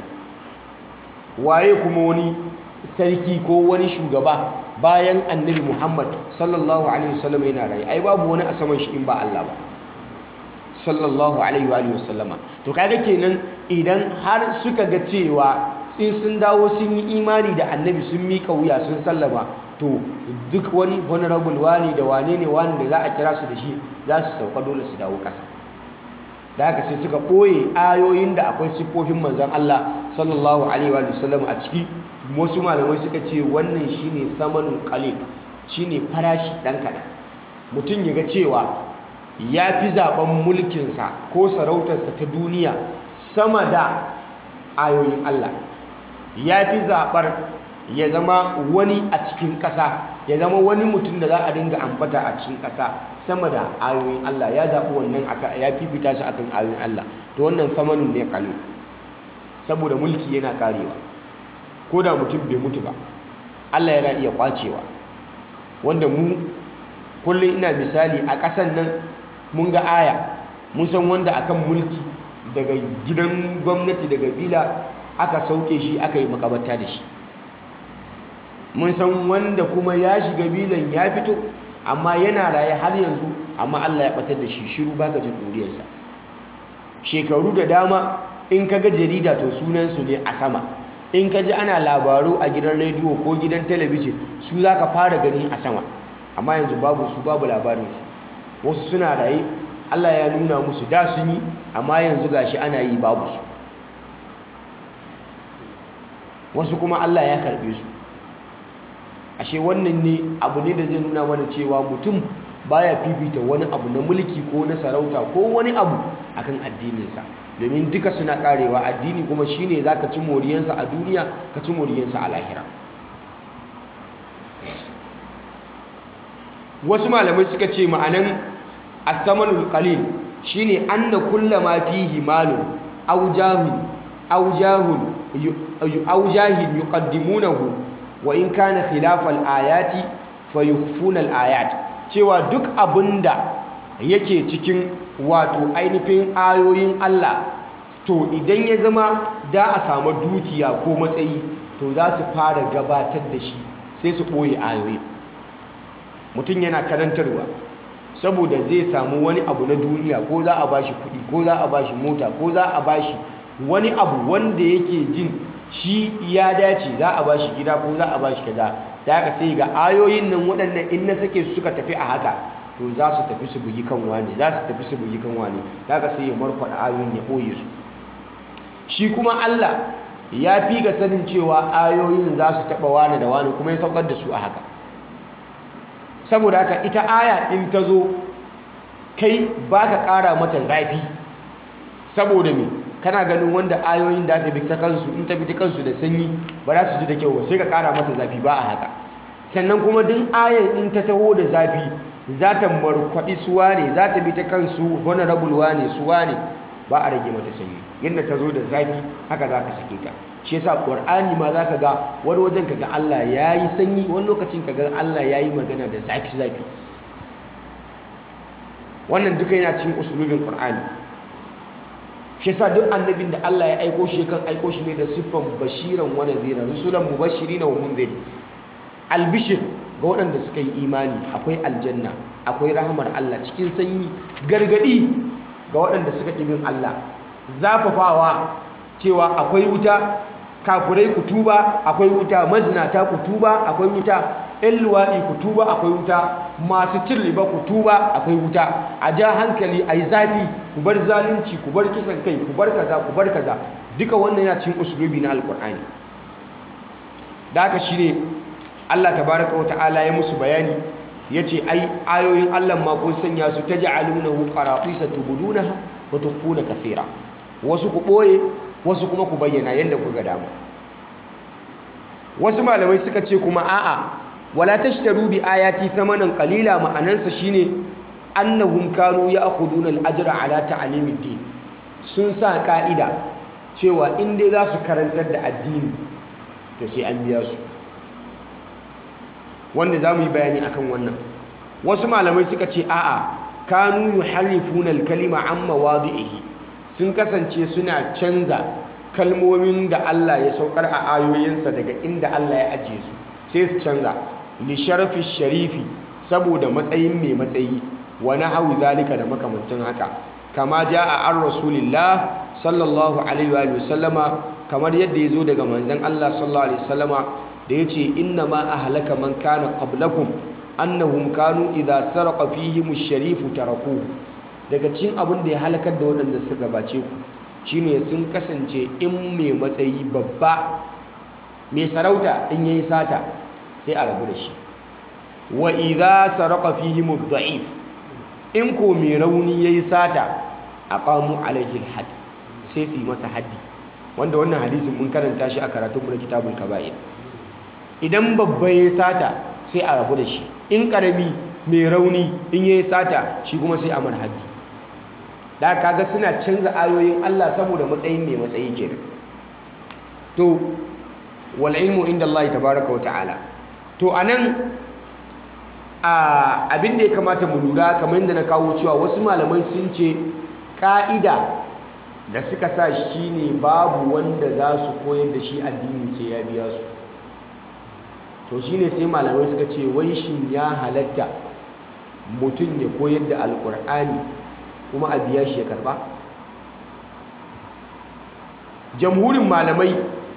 [SPEAKER 2] waye kuma wani sarki ko wani shugaba bayan annabi muhammad sallallahu alaihi wasallama yana raye ai babu wani a saman shi in ba Allah ba sallallahu alaihi wa sallama to kaga kenan idan har suka ga cewa in sun dawo sun yi imani da annabi sun mika wuya sun sallama to duk wani honorable wani da wane ne wani da za a kira su da shi za su sauka dole su dawo ƙasa da haka sai suka ɓoye ayoyin da akwai siffofin manzan Allah sallallahu alaihi wa sallam a ciki wasu malamai suka ce wannan shine samanun qalil shine farashi dan kaɗan mutum ya ga cewa ya fi zaben mulkinsa ko sarautarsa ta duniya sama da ayoyin Allah ya fi zaɓar ya zama wani a cikin ƙasa ya zama wani mutum da za a dinga ambata a cikin ƙasa sama da ayoyin Allah ya zaɓi wannan ya fifita su akan ayoyin Allah to wannan samanin ne kalil saboda mulki yana karewa ko da mutum bai mutu ba Allah yana iya kwacewa wanda mu kullum ina misali a ƙasan nan mun ga aya mun san wanda akan mulki daga gidan gwamnati daga bila aka sauke shi aka yi makabarta da shi mun san wanda kuma ya shiga bilan ya fito amma yana raye har yanzu amma Allah ya batar da shi shiru baka jin duriyarsa shekaru da dama in ka ga jarida to sunansu ne a sama in ka ji ana labaru a gidan rediyo ko gidan talabijin su za ka fara gani a sama amma yanzu babu su babu labarinsu wasu suna raye Allah ya nuna musu da sun yi amma yanzu gashi ana yi babu su wasu kuma Allah ya karbe su ashe wannan ne abu ne da zai nuna mana cewa mutum baya fifita wani abu na mulki ko na sarauta ko wani abu akan addininsa domin duka suna karewa addini kuma shine zaka ci moriyansa a duniya ka ci moriyansa a lahira wasu malamai suka ce ma'anan asamanul qalil shine anna kullama fihi malun aw jahun aw jahun aw jahin yuqaddimunahu wa in kana khilafal ayati fayukhfuna al ayat cewa duk abinda yake cikin wato ainihin ayoyin Allah to idan ya zama da a samu dukiya ko matsayi to za su fara gabatar da shi sai su ɓoye ayoyi mutum yana karantarwa saboda zai samu wani abu na duniya ko za a bashi kuɗi ko za a bashi mota ko za a bashi wani abu wanda yake jin shi ya dace za a bashi gida ko za a bashi kaza da haka sai ga ayoyin nan waɗannan in na sake su suka tafi a haka to za su tafi su bugi kan wani za su tafi su bugi kan wani da haka sai ya markwada ayoyin ya ɓoye su shi kuma Allah ya fi ga sanin cewa ayoyin za su taɓa wani da wani kuma ya saukar da su a haka saboda haka ita aya in ta zo kai ba ka ƙara mata zafi saboda me kana ganin wanda ayoyin da ta bi ta kansu in ta bi ta kansu da sanyi ba za su ji da kyau ba sai ka ƙara mata zafi ba a haka sannan kuma duk ayan in ta taho da zafi za ta markwaɗi suwa ne za ta bi ta kansu honorable ne suwa ne ba a rage mata sanyi yadda ta zo da zafi haka za ka sake ta shi yasa qur'ani ma za ka ga wani wajen ka ga Allah ya yi sanyi wani lokacin ka ga Allah ya yi magana da zafi zafi wannan duka yana cikin usulubin qur'ani shi yasa duk annabin da Allah ya aiko shi kan aiko shi ne da siffan bashiran wa nadhira rusulan mubashirin wa munzir albishir ga waɗanda suka yi imani akwai aljanna akwai rahamar Allah cikin sanyi gargadi ga waɗanda suka ƙi bin Allah zafafawa cewa akwai wuta kafurai ku tuba akwai wuta mazinata ku tuba akwai wuta ƴan luwaɗi ku tuba akwai wuta masu cin riba ku tuba akwai wuta a ja hankali a yi zafi ku bar zalunci ku bar kisan kai ku bar kaza ku bar kaza duka wannan yana cin usulubi na alkur'ani da haka shine Allah tabaraka wa ta'ala ya musu bayani yace ai ayoyin Allah ma kun sanya su taj'alunahu qaratisa tubudunaha wa tukhfuna kathira wasu ku boye wasu kuma ku bayyana yanda ku ga dama wasu malamai suka ce kuma a'a wala tashtaru bi ayati thamanan qalila ma'anansa shine annahum kanu ya'khuduna al-ajra ala ta'limid din sun sa ka'ida cewa in dai za su karantar da addini to sai an biya su wanda za mu yi bayani akan wannan wasu malamai suka ce a'a kanu yuharrifuna al-kalima an mawadi'ihi sun kasance suna canza kalmomin da Allah ya saukar a ayoyinsa daga inda Allah ya ajiye su sai su canza li sharafi sharifi saboda matsayin mai matsayi wa nahwi zalika da makamancin haka kama jaa an rasulillah sallallahu alaihi wa sallama kamar yadda yazo daga manzon Allah sallallahu alaihi wasallama da yace inna ma ahlaka man kana qablakum annahum kanu idza saraqa fihim ash-sharifu tarakuhu daga cikin abin da ya halakar da waɗanda suka gabace ku shine sun kasance in mai matsayi babba mai sarauta in yayi sata sai a rabu da shi wa idza saraqa fihim ad-da'if in ko mai rauni yayi sata aqamu alaihi al-hadd sai su yi masa haddi wanda wannan hadisin mun karanta shi a karatun mu na kitabul kaba'ir idan babba yayi sata sai a rabu da shi in karami mai rauni in yayi sata shi kuma sai a mar haddi da kaga suna canza ayoyin Allah saboda matsayin mai matsayi kenan to wal ilmu inda Allah tabaaraka wa ta'ala to anan a abin da ya kamata mu lura kamar yadda na kawo cewa wasu malamai sun ce ka'ida da suka sa shi ne babu wanda za su koyar da shi addini sai ya biya su to shine sai malamai suka ce wai shin ya halatta mutum ya koyar da alkur'ani kuma a biya shi ya karba jamhurin malamai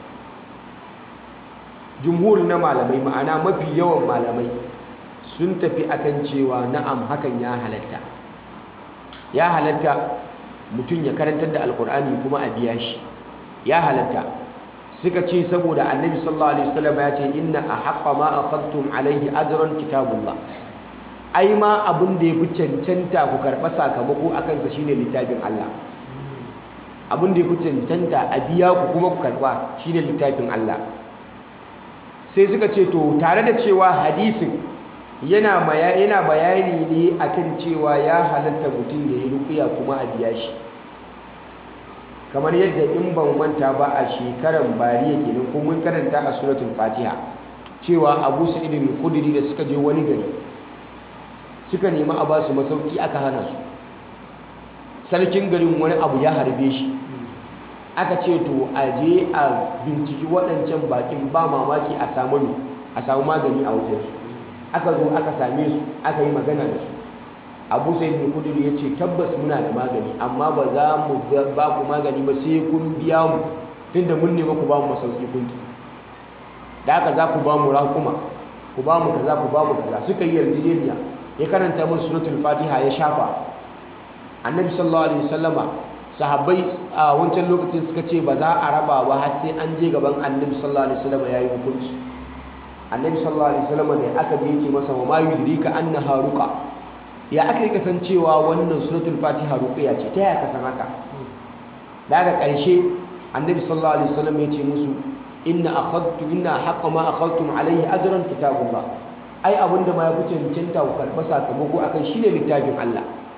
[SPEAKER 2] jumhur na malamai ma'ana mafi yawan malamai sun tafi akan cewa na'am hakan ya halatta ya halatta mutum ya karantar da alkur'ani kuma a biya shi ya halatta suka ce saboda annabi sallallahu alaihi wasallam ya ce inna ahaqqa ma akhadtum alaihi ajran kitabullah ai ma abin da yafi cancanta ku karɓa sakamako akan sa shine littafin Allah abin da yafi cancanta a biya ku kuma ku karɓa shine littafin Allah sai suka ce to tare da cewa hadisin yana yana bayani ne akan cewa ya halatta mutum ya yi ruqiya kuma a biya shi kamar yadda in ban manta ba a shekaran bariya kenan ko mun karanta a suratul fatiha cewa abu sa'id al-khudri da suka je wani gari suka nemi a basu masauki aka hana su sarkin garin wani abu ya harbe shi aka ce to a je a binciki waɗancan bakin ba mamaki a samu a samu magani a wajensu aka zo aka same su aka yi magana da su abu sai da kudur ya ce tabbas muna da magani amma ba za mu ba ku magani ba sai kun biya mu tunda mun nema ku ba mu masauki kun ki da haka za ku ba mu rakuma ku ba mu kaza ku ba mu kaza suka yi yarjejeniya ya karanta musu suratul fatiha ya shafa annabi sallallahu alaihi wasallama sahabbai a wancan lokacin suka ce ba za a raba ba har sai an je gaban annabi sallallahu alaihi wasallama yayi hukunci annabi sallallahu alaihi wasallama da aka je yake masa wa ma yudrika annaha ruqa ya aka yi kasancewa wannan suratul fatiha ruqya ce ta yaya kasan haka daga ƙarshe annabi sallallahu alaihi wasallam ya ce musu inna akhadtu inna haqqa ma akhadtum alaihi ajran kitabullah ai abinda ma ya fi cancanta ku karɓa sakamako akan shine littafin Allah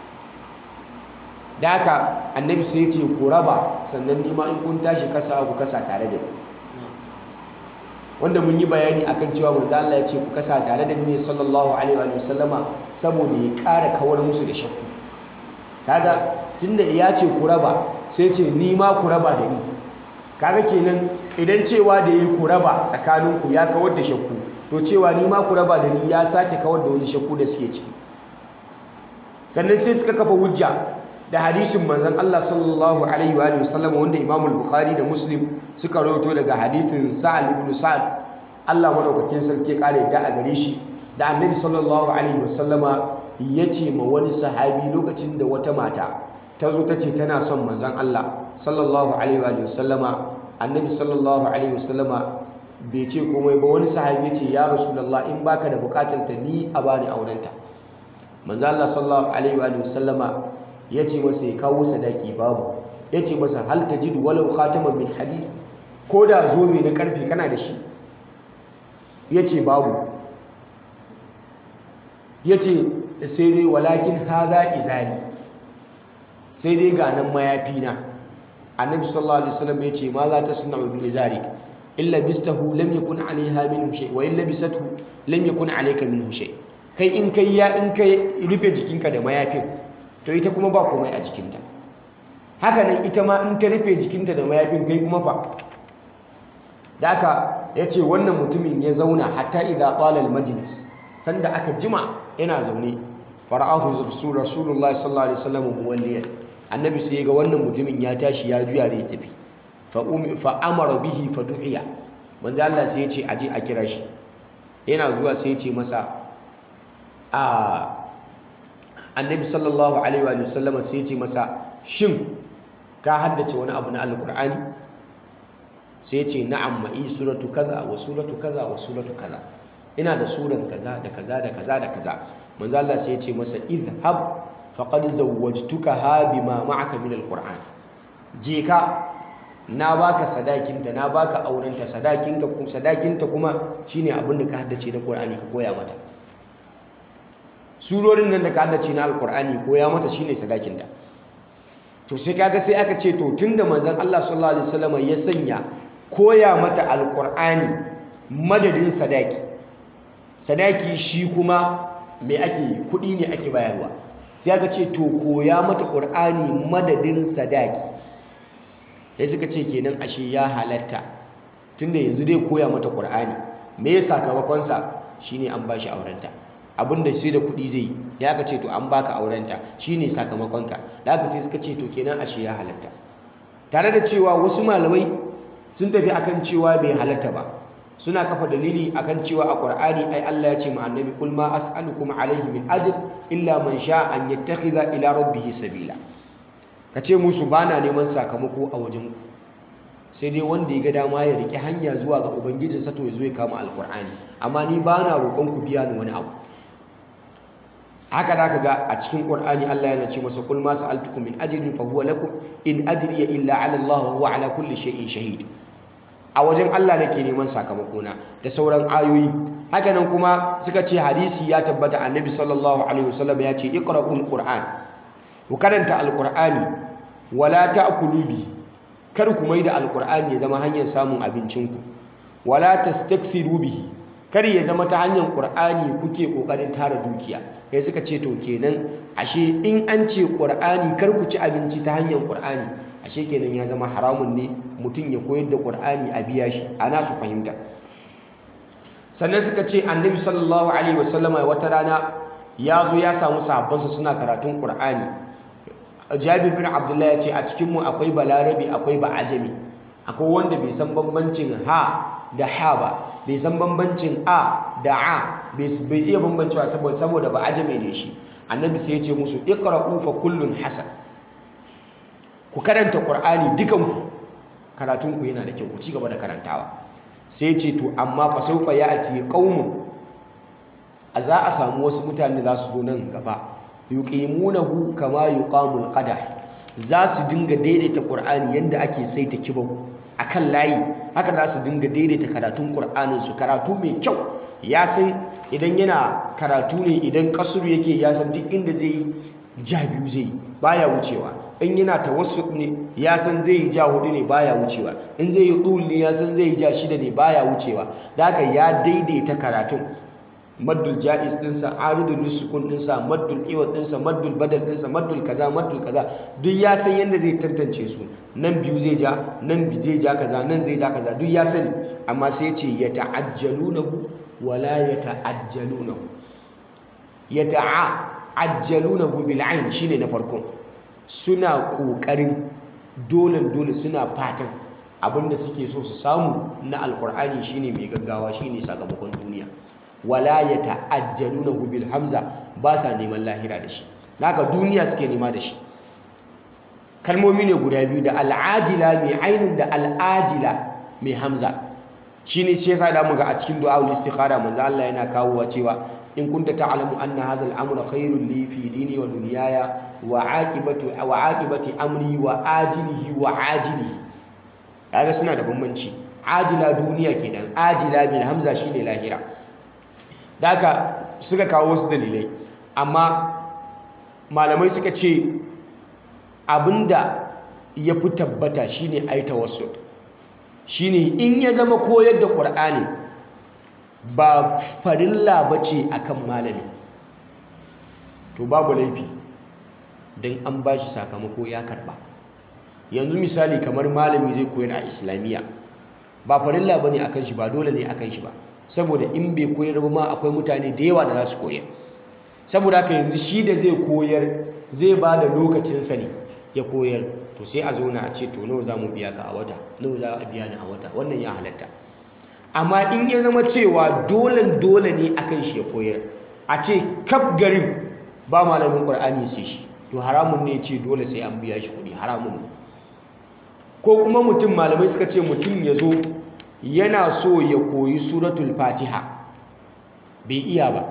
[SPEAKER 2] da haka annabi sai ya ce ku raba sannan nima in kun tashi kasa ku kasa tare da ni wanda mun yi bayani akan cewa manzo Allah ya ce ku kasa tare da ni sallallahu alaihi wa sallama saboda ya ƙara kawar musu da shakku kaga tunda ya ce ku raba sai ce ni ma ku raba da ni kaga kenan idan cewa da yi ku raba tsakanin ku ya kawar da shakku to cewa ni ma ku raba da ni ya sake kawar da wani shakku da suke ciki sannan sai suka kafa hujja da hadisin manzon Allah sallallahu alaihi wa sallam wanda Imam al-Bukhari da Muslim suka rawaito daga hadisin Sa'al ibn Sa'ad Allah madaukakin sarki kare da a gare shi da Annabi sallallahu alaihi wa sallama yace ma wani sahabi lokacin da wata mata ta zo tace tana son manzon Allah sallallahu alaihi wa sallama Annabi sallallahu alaihi wa sallama bai ce komai ba wani sahabi ya ce ya rasulullah in baka da bukatar ta ni a bani aurenta manzo Allah sallallahu alaihi wa sallama ya ce masa ya kawo sadaki babu ya ce masa hal tajidu walau khataman min hadid ko da zobe na karfe kana da shi ya ce babu ya ce sai dai walakin haza izari sai dai ga nan mayafi na annabi sallallahu alaihi wasallam ya ce ma za ta suna bi izari illa bistahu lam yakun alaiha minhu shay wa illa bisathu lam yakun alayka minhu shay kai in kai ya in kai rufe jikinka da mayafin to ita kuma ba komai a jikinta haka nan ita ma in ta rufe jikinta da mayafin kai kuma fa da aka ya ce wannan mutumin ya zauna hatta idza qala al majlis sanda aka jima yana zaune fara'ahu rasul rasulullah sallallahu alaihi wasallam muwalliyan annabi sai ga wannan mutumin ya tashi ya juya da ya tafi fa umi fa amara bihi fa du'iya manzo Allah sai ya ce aje a kira shi yana zuwa sai ya ce masa a annabi sallallahu alaihi wa sallama sai ya ce masa shin ka haddace wani abu na alqur'ani sai ya ce na'am ma'i suratu kaza wa suratu kaza wa suratu kaza ina da suran kaza da kaza da kaza da kaza manzo Allah sai ya ce masa idhhab faqad zawwajtukaha bima ma'aka min alquran je ka na baka sadakinta na baka aurenta sadakinka kuma sadakinta kuma shine abin da ka haddace na Qur'ani ka koya mata surorin nan da ka haddace na alqur'ani koya mata shine sadakinta to sai kaga sai aka ce to tunda manzon Allah sallallahu alaihi wasallam ya sanya koya mata alqur'ani madadin sadaki sadaki shi kuma me ake kudi ne ake bayarwa sai aka ce to koya mata qur'ani madadin sadaki sai suka ce kenan ashe ya halatta tunda yanzu dai koya mata qur'ani me ya sakamakon sa shine an bashi aurenta abinda sai da kuɗi zai ya aka ce to an baka aurenta shine sakamakon ka da aka sai suka ce to kenan ashe ya halatta tare da cewa wasu malamai sun tafi akan cewa bai halatta ba suna kafa dalili akan cewa a qur'ani ai Allah ya ce ma annabi kul ma as'alukum alaihi min ajr illa man sha an yattakhidha ila rabbih sabila ka ce musu ba na neman sakamako a wajen sai dai wanda ya ga dama ya riƙe hanya zuwa ga ubangijinsa to ya zo ya kama alkur'ani amma ni ba na roƙon ku biya ni wani abu haka da ka ga a cikin ƙur'ani Allah yana ce masa kul ma sa'altukum min ajrin fa huwa lakum in ajriya illa ala Allah wa huwa ala kulli shay'in shahid a wajen Allah nake neman sakamako na da sauran ayoyi haka nan kuma suka ce hadisi ya tabbata annabi sallallahu alaihi wasallam ya ce iqra'ul qur'an ku karanta alkur'ani wala ta'kulu bi kar ku maida alkur'ani ya zama hanyar samun abincinku wala tastakthiru bihi kar ya zama ta hanyar qur'ani kuke kokarin tara dukiya kai suka ce to kenan ashe in an ce qur'ani kar ku ci abinci ta hanyar qur'ani ashe kenan ya zama haramun ne mutum ya koyar da qur'ani a biya shi ana su fahimta sannan suka ce annabi sallallahu alaihi wasallama wata rana ya zo ya samu sahabbansa suna karatun qur'ani jabir bin abdullahi ya ce a cikinmu akwai balarabi akwai ba'ajami akwai wanda bai san bambancin ha da ha ba bai san bambancin a da a bai iya bambancewa saboda saboda ba'ajami ne shi annabi sai ya ce musu iqra'u fa kullun hasan ku karanta qur'ani dukanku karatun ku yana da kyau ku ci gaba da karantawa sai ya ce to amma fa sawfa ya'ti qaumun a za a samu wasu mutane za su zo nan gaba yuqimunahu kama yuqamul qadah za su dinga daidaita qur'ani yanda ake saita kibau akan layi haka za su dinga daidaita karatun qur'anin su karatu mai kyau ya san idan yana karatu ne idan kasuru yake ya san duk inda zai ja biyu zai baya wucewa in yana tawassut ne ya san zai ja hudu ne baya wucewa in zai yi dul ne ya san zai ja shida ne baya wucewa da haka ya daidaita karatun maddul ja'iz dinsa aridul nusukun dinsa maddul iwad dinsa maddul badal dinsa maddul kaza maddul kaza duk ya san yadda zai tantance su nan biyu zai ja nan bi zai ja kaza nan zai ja kaza duk ya sani amma sai ya ce ya ta'ajjalunahu wala ya ta'ajjalunahu ya ta'ajjalunahu bil ayn shine na farkon suna kokarin dole dole suna fatan abinda suke so su samu na alkur'ani shine mai gaggawa shine sakamakon duniya wala ya ta'ajjalunahu bil hamza ba sa neman lahira da shi naka duniya suke nema da shi kalmomi ne guda biyu da al'ajila mai ainun da al'ajila mai hamza shine shi yasa da muga a cikin du'a istikhara manzo Allah yana kawowa cewa in kunta ta'lamu anna hadha al-amra khairun li fi dini wa dunyaya wa aqibatu wa aqibati amri wa ajilihi wa ajilihi kaga suna da bambanci ajila duniya kenan ajila bil hamza shine lahira daka suka kawo wasu dalilai amma malamai suka ce abinda ya fi tabbata shine ai tawassul shine in ya zama koyar da qur'ani ba farilla bace akan malami to babu laifi don an bashi sakamako ya karba yanzu misali kamar malami zai koyar a islamiyya ba farilla bane akan shi ba dole ne akan shi ba saboda in bai koyar ba ma akwai mutane da yawa da za su koyar saboda haka yanzu shi da zai koyar zai ba da lokacinsa ne ya koyar to sai a zauna a ce to nawa za mu biya ka a wata nawa za a biya ni a wata wannan ya halatta amma in ya zama cewa dole dole ne akan shi ya koyar a ce kaf garin ba malamin qur'ani sai shi to haramun ne ce dole sai an biya shi kuɗi haramun ne ko kuma mutum malamai suka ce mutum ya zo yana so ya koyi suratul fatiha bai iya ba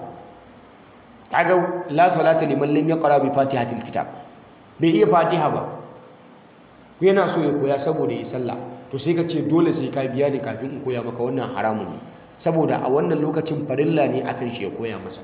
[SPEAKER 2] kaga la salata liman lam yaqra bi fatihatil kitab bai iya fatiha ba yana so ya koya saboda ya sallah to sai ka ce dole sai ka biya ni kafin in koya maka wannan haramun ne saboda a wannan lokacin farilla ne akan shi ya koya masa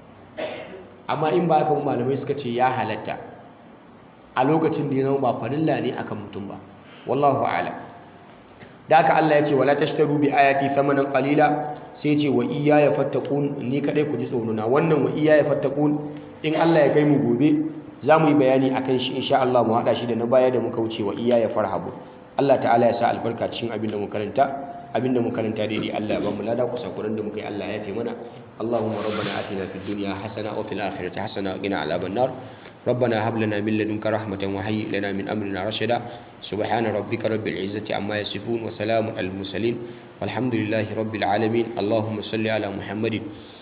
[SPEAKER 2] amma in ba haka malamai suka ce ya halatta a lokacin da ya zama ba farilla ne akan mutum ba wallahu a'lam da haka Allah ya ce wala tashtaru bi ayati thamanan qalila sai ce wa iyaya fattaqun ni kadai ku ji tsoro na wannan wa iyaya fattaqun in Allah ya kai mu gobe za mu yi bayani akan shi insha Allah mu hada shi da na baya da muka wuce wa iyaya farhabu Allah ta'ala ya sa albarka cikin abin da mu karanta abin da mu karanta daidai Allah ya ba mu lada kusa kuran da muka yi Allah ya fi mana Allahumma rabbana atina fid dunya hasana wa fil akhirati hasana wa qina adhaban nar ربنا هب لنا من لدنك رحمة وهيئ لنا من أمرنا رشدا سبحان ربك رب العزة عما يصفون وسلام على المرسلين والحمد لله رب العالمين اللهم صل على محمد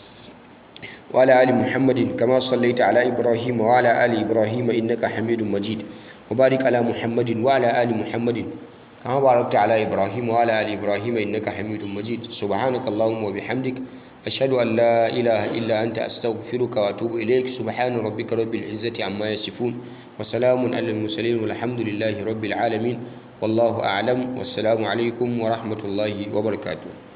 [SPEAKER 2] وعلى آل محمد كما صليت على إبراهيم وعلى آل إبراهيم إنك حميد مجيد وبارك على محمد وعلى آل محمد كما باركت على إبراهيم وعلى آل إبراهيم إنك حميد مجيد سبحانك اللهم وبحمدك أشهد أن لا إله إلا أنت أستغفرك وأتوب إليك سبحان ربك رب العزة عما يصفون وسلام على المرسلين والحمد لله رب العالمين والله أعلم والسلام عليكم ورحمة الله وبركاته